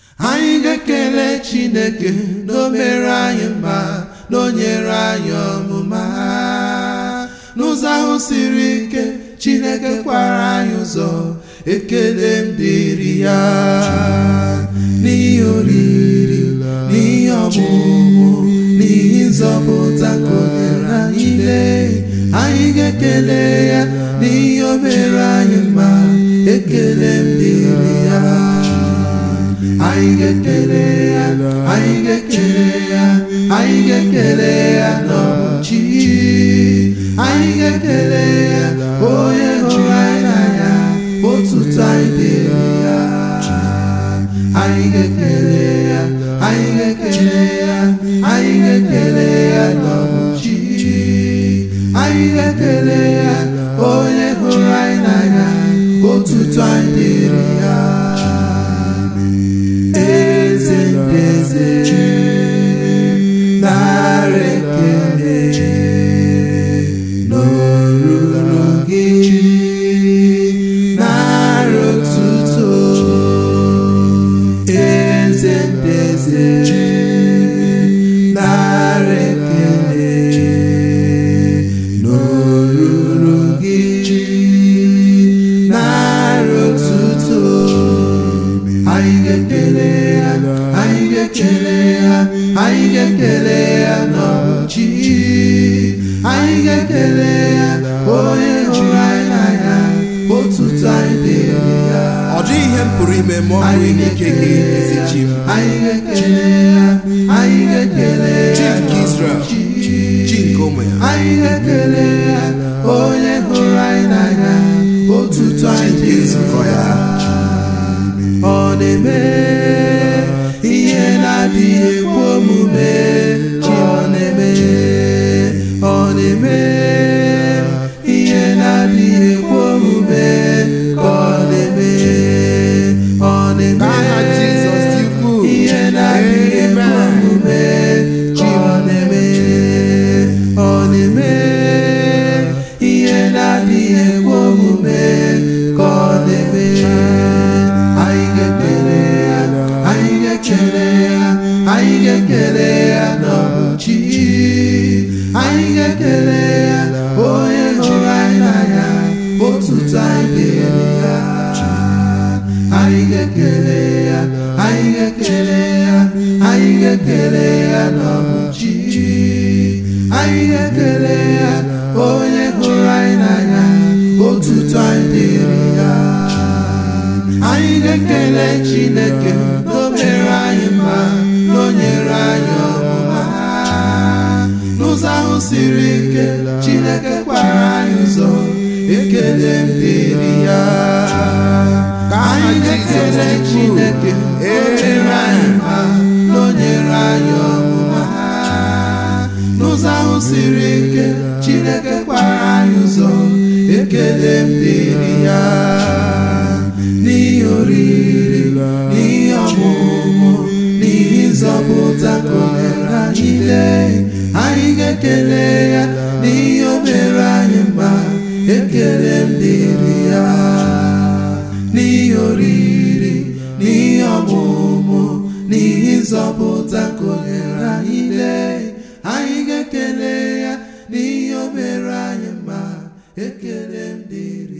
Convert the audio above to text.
anyị ga-ekele chineke na o mere anyị mma na o nyere anyị ọmụma n'ụzọ ahụ siri ike chineke kwara anyị ụzọ ekele m dịrị ya n'ihi oriri n'ihi ọmụmụ n'ihi nzọpụta ka o nyere anyị lee anyị ga-ekele ya n'ihi o mere anyị mma ekele m dịrị ya anyị ga-ekele ya anyị ga-ekele ya anyị ga-ekele ya n'ọchị anyị ga-ekele ya onye hụrụ anyị n'anya otuto anyị dịrị ya anyị ga-ekele ya anyị ga-ekele ya anyị ga-ekele ya n'ọchị anyị ga-ekele ya onye hụrụ anyị n'anya otuto anyị dịrị ya eze ndị eze nara ekele n'oruru gị nara otuto eze ndị eze nara ekele n'oruru gị nara otuto anyị ga-ekele ya anyị ga-ekele ya anyị ga-ekele ya n'ọchị anyị ga-ekele ya onye hụrụ anyị n'anya otuto anyị dịrị ya ọ dịghị ihe m pụrụ ime ma ọ bụghị n'ike gị ezi chi m anyị ga-ekele ya anyị ga-ekele chi ya nke Israel chi nke ụmụ ya anyị ga-ekele ya onye hụrụ anyị n'anya otuto anyị nke dịrị nzukọ ya. ọ na-eme ihe na-adịghị ekwe omume chi ọ na-eme ọ na-eme ihe na-adịghị ekwe omume ka ọ na-eme ọ na-eme N'aha Jizọs dị ukwuu. ihe na-adịghị ekwe Amen. omume chi ọ na-eme ọ na-eme ihe na-adịghị ekwe omume ka ọ na-eme anyị ga-ekele ya anyị ga-ekele ya anyị ga-ekele ya n'ọchị anyị ga-ekele ya onye hụrụ anyị n'anya otuto anyị dịrị ya anyị ga-ekele ya anyị ga-ekele ya anyị ga-ekele ya n'ọchị anyị ga-ekele ya onye hụrụ anyị n'anya otuto anyị dịrị ya anyị ga-ekele chineke na o mere anyị mma na o nyere anyị ọmụma n'ụzọ ahụ siri ike chineke kwara anyị ụzọ ekele m dịrị ya ka anyị ga-ekele chineke na o mere anyị mma na o nyere anyị ọmụma n'ụzọ ahụ siri ike chineke kwara anyị ụzọ ekele m dịrị ya n'ihi oriri n'ihi ọmụmụ n'ihi nzọpụta ka o nyere anyị lee anyị ga-ekele ya n'ihi o mere anyị mma ekele m dịrị ya n'ihi oriri n'ihi ọmụmụ n'ihi nzọpụta ka o nyere anyị lee anyị ga-ekele ya n'ihi o mere anyị mma ekele m dịrị